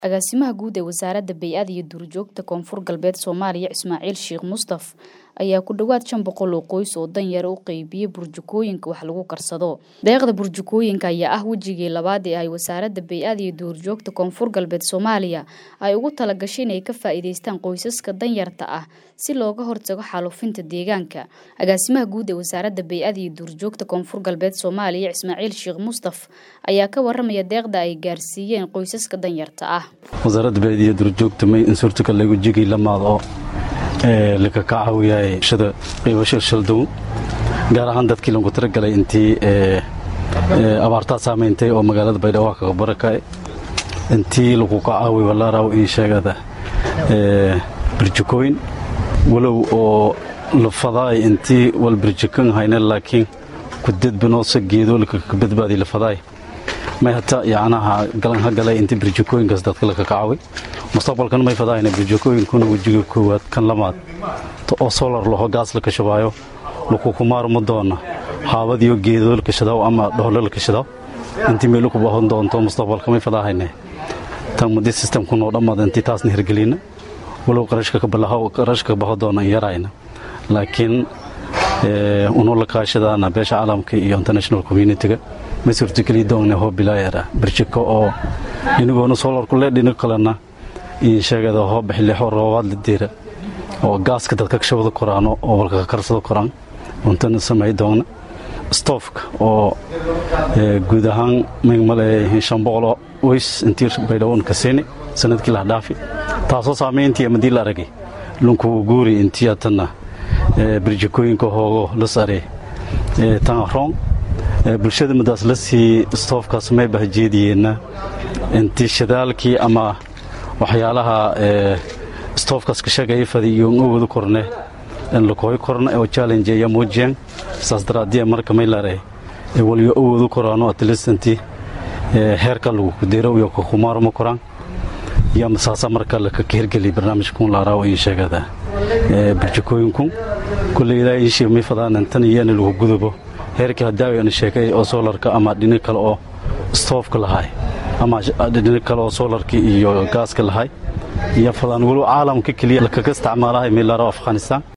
Agaasimaha guud ee Wasaaradda Bay'ada iyo Duurjoogta Koonfur Galbeed Soomaaliya Ismaaciil Sheekh Mustaf ayaa ku dhawaad shan boqol oo qoys oo danyar u qaybiyey burjukooyinka wax lagu karsado. Deeqda burjukooyinka ayaa ah wejigii labaad ee ay Wasaaradda Bay'ada iyo Duurjoogta Koonfur Galbeed Soomaaliya ay ugu talagashay inay ka faa'iidaystaan qoysaska danyarta ah si looga hortago xaalufinta deegaanka. Agaasimaha guud ee Wasaaradda Bay'ada iyo Duurjoogta Koonfur Galbeed Soomaaliya Ismaaciil Sheekh Mustaf ayaa ka warramaya deeqda ay gaarsiiyeen qoysaska danyarta ah. wasaaradda bay'ada iyo duurjoogta may in suurtagal lagu jigay lamaad oo ee laka ka caawiyay shada qiibasho shaldow gaar ahaan dadkii lagu talagalay intii ee abaartaa saameeyay oo magaalada baydhabo ka barakay intii lagu ka caawiyo walaaraw in sheegada ee burjukooyin walow oo la faday intii wal burjukan hayna laakiin ku dadbano sageedo laka badbaadi la faday may hata yacnaha galan ha galay intii burjukooyinkaas dadka laka kacaway mustaqbalkan may fadaayna burjukooyinkuna wejiga koowaad kan lamaad oo solar laho gaas la kashabaayo laku kumaarmo doona haabadiyo geedo la kashadaw ama dhoolo la kashadaw intii meelo ku baahan doonto mustaqbalka may fadaahayne tan muddi systemku noo dhammaad intii taasna hirgelina walow qarashka ka balaho qarashka baho doona yarayna laakiin unoo la kaashadaana beesha caalamka iyo international community-ga ma suurtageli doonna hoo bilaayara birjiko oo dhinigoona solarku le dhinago kalena iyo sheegada hoo bixilixo roobaad la deera oo gaaska dadka kashabada koraano oo walka ka karsada koraan untana samay doona stoofka oo guud ahaan male shan boqoloo weys intii baydhawon ka siini sanadkii lah dhaafi taasoo saameyntii amadii la aragay lunkugu guuri intii atana birjikooyinka hoogo la sare tan roon bulshada madaas la sii stoofkaas may bahjeediyeenna intii shadaalkii ama waxyaalaha stoofkaas ka shagaya fadi iyo awoodu korne lakooy korna oo challenge ayaa muujiyeen saas daraadiya marka may lare waliyo awoodu koraano atleast heerka lagu kudero iyo kukumaarmo koraan iyo masaasa marka laka hirgeliy barnaamijkun laaraawo iyo sheegada burjukooyinku kulley ilaa iishii may fadaan tan iyana lagu gudubo heerkii hadaawi aan sheegay oo soolarka ama dhini kale oo stoofka lahay ama dhini kale oo soolarka iyo gaaska lahay iyo fadaan walow caalamka keliya lakaga isticmaalahay meelaaro afghanistan